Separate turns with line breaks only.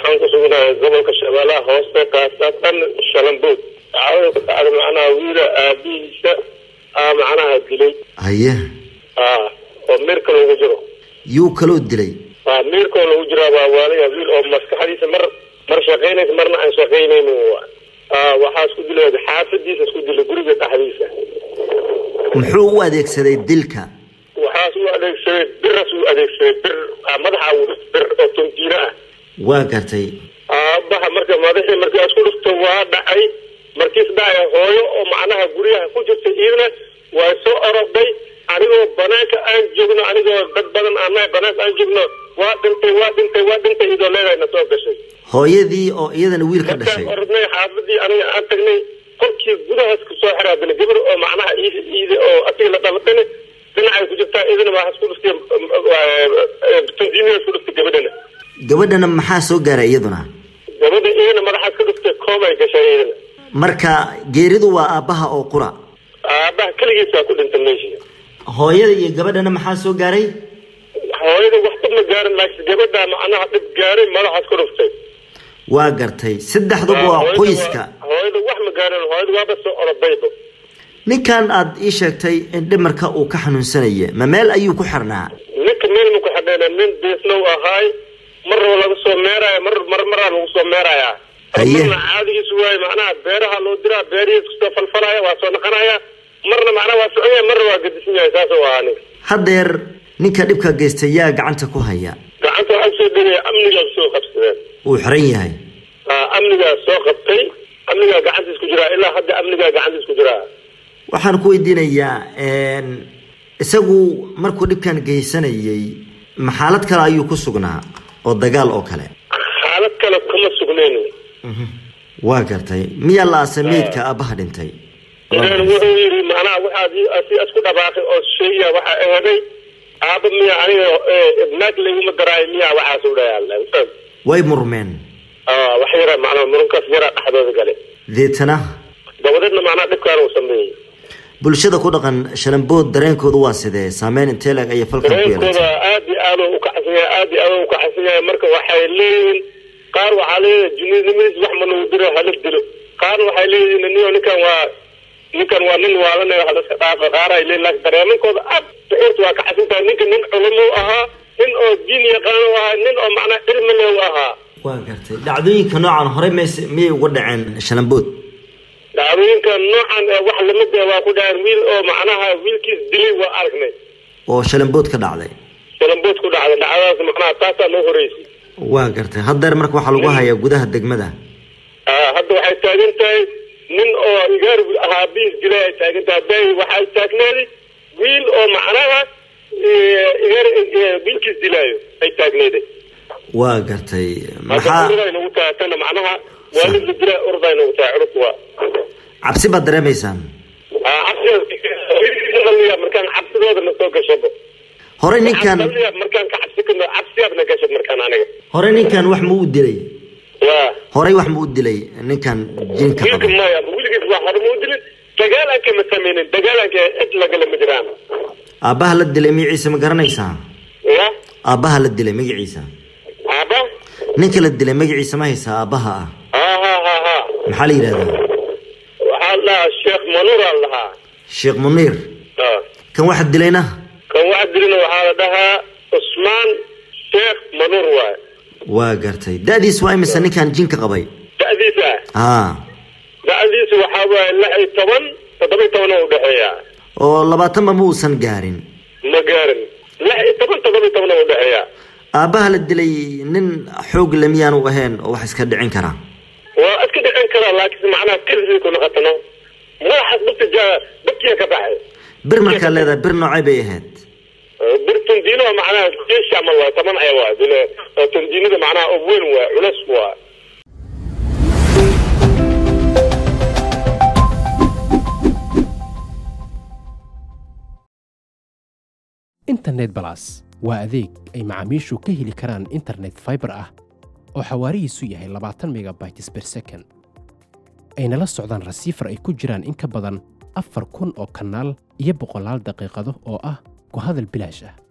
waxaan ku sugnahay gobolka shabeellaha hoose kaasatan shalambood dacwada ku dhacda macnaha wiila aabihiisa aa macnaha dilay
haye
a oo miirka loogu jiro
yuu kaloo dilay
a miirkoo lagu jiraa waa waalaya wiil oo maskaxdiisa mar mar shaqaynaysa marna aan shaqaynaynin a waxaa isku dilay xaafadiisa isku dilay guriga dhexdiisa
muxuu u adeegsaday dilka
waxaas u adeegsaday biras u adeegsaday bir madaxa bir oo tontiino ah
waa gartay
aabaha marka madaxii markaa isku dhufto waa dhacay markiis dhacay hooyo oo macnaha guryaha ku jirta iidna waa soo oroday anigoo banaanka aan joogno anigoo dad badan aan nahay banaanka aan joogno waa dhintay waa dhintay waa dhintay idoo leedahay na soo gashay
hooyadii oo iyadana wiil ka dhashay
markaan orodnay xaafadii aniga aan tagnay qolkii gudahaas kusoo xiraadina gabar oo macnaha iid iide oo asiga la dhalatana dhinacay ku jirtaa idina waa isku dhuftay tansiimiya isku dhuftay gabadhana
gabadhana maxaa soo gaaray iyaduna
gabadha iyana madaxaas ka dhuftay koomay gashay iyadana
marka geeridu waa aabbaha oo qura
aabaha keligiisaa ku dhintay meeshii
hooyada iyo gabadhana maxaa soo gaaray
hooyada waxba ma gaarin laakiin gabadhaa macnaha dhib gaaray madaxaas ka dhuftay
waa gartay saddexduba waa
Hooyada
qoyska
hooyada wax ma gaarin hooyada waaba soo orodayba
ninkan aad ii sheegtay in dhimarka uu ka xanuunsanaya ma meel ayuu ku xirnaa
ninka meel ma ku xadheena nin deesnow ahaay marnaba laga soo meeraya mar mar maraa lagu soo meeraya
Haye.
marna caadigiisu waaye macnaha beeraha loo diraa beerihiis kusoo falfalaya waa soo naqanaya marna macnaha waa socon yahay marna waa gadisan yahay saas oo ahaa ninka
haddeer ninka dhibka geystay yaa gacanta ku haya
gacanta waxaa kusoo dhigaya amnigaa soo qabsadeen
uu xiran yahay
Aa, amnigaa soo qabtay amnigaa gacantiis ku jiraa ilaa hadda amnigaa gacantiis ku jiraa
waxaan ku weydiinayaa een, isagu markuu dhibkan geysanayay ma xaalad kale ayuu ku sugnaa oo dagaal oo kale
xaalad kale kuma sugnayn
waa gartay miyaa la aasay meydka aabbaha dhintay
ilan wuxuu yidhi macnaha waxaad si isku dhabaaqay oo sheegaya waxaa eheday aaba miya aniga eh, naag layguma daraayo miya waxaas u dhayaa
way murmeen
wax yara macnaha murunkaas yaraa dhexdooda gale
deetana
dabadeedna macnaha dhibkaan uu sameeyey
bulshada ku dhaqan shalambood dareenkoodu waa sidee saameyn intee leeg ayay falkan ku
dareenkooda
yeelatay
aad iyo aad u kacsan yahay aad iyo aad u kacsan yahay marka waxay leeyihiin qaar waxaa leeyihin junidnimadiis wax ma nagu diro hala dilo qaarna waxay leeyihiin niyo ninkan waa ninkan waa nin waalanaya hala iska dhaafa qaar ay leeyihin laakiin dareemankooda aad shucuurta waa kacsan tahay ninka nin culamo u ahaa nin oo diin yaqaan u ahaa nin oo macnaha cilmi leh u ahaa
waa gartay dhacdooyinka noocan horey mays miyay uga dhaceen shalambood
dhacdooyinka noocan ee wax lamid ah waa ku dhaceen wiil oo macnaha wiilkiis dilay waa aragnay
oo shalambood ka dhacday
shalambood ku dhacday dhacdadaas macnaha taasaa noo horeysay
waa gartay haddeer marka waxaa lagu hayaa gudaha degmada
Ah, hadda waxay taagan tahay nin oo igaar ahaa biis dilay ay taagan tahay bay waxay taagneeday wiil oo macnaha eh, igaar eh, wiilkiis dilaayo ay taagneeday
waa gartay
hadda
maxaa
urday nagu tahay tana macnaha waalid la dilaa urday nagu tahay culus waa
cabsi baad dareemaysaan
Ah, cabsiga markaan cabsidooda na soo gashaba
horey ninkan
Cabsiyaab markaan ka cabsi kano cabsiyaab na gashab markaan aniga
horey ninkan wax ma u dilay
waa
horey wax ma u dilay ninkan jinka
wiilka
qaba
maya wiligiis waa hore ma u dilin dagaalanka ma sameynin dagaalanka cid lagala ma jiraan
aabbaha la dilay magaciisa ma garanaysaa
ya
aabbaha la dilay magaciisa
aba
ninka la dilay magaciisa ma haysaa aabbaha ah
ha ha ha ha
maxaa la yidhahdaa
waxaa la dhahaa sheekh manuur aa la dhahaa
sheekh muniir
Ah.
kan waxa dilayna
kan waxa dilina waxaa la dhahaa cusmaan sheekh manuur waay
waa gartay da-diis waa imisa ninkan jinka qabay
da'diisa
aa
da'diisa waxaa waaye lix iyo toban toddoba iyo toban oo udhexeeya
oo labaatanba ma uusan gaarin
ma gaarin lix iyo toban toddoba iyo toban oo udhexeeya
aabbaha la dilay nin xoog le miyaanu ahayn oo wax iska dhicin karaa
waa iska dhicin karaa laakiin macnaha keligii ku noqotano madaxaas dadka jaa dadkiya ka baxay
bir markaa leedahay bir noocay bay ahayd
birtundiino macnaha jeesh camal waa taman aya waa dile tundiinada macnaha oo weyn waa culus waa
internet balas waa adeeg ay macaamiishu ka heli karaan internet fiber ah oo xawaarihiisu yahay labaatan megabytes per second ayna la socdaan rasiifar ay ku jiraan in ka badan afar kun oo kanaal iyo boqolaal daqiiqado oo ah ku hadal bilaash ah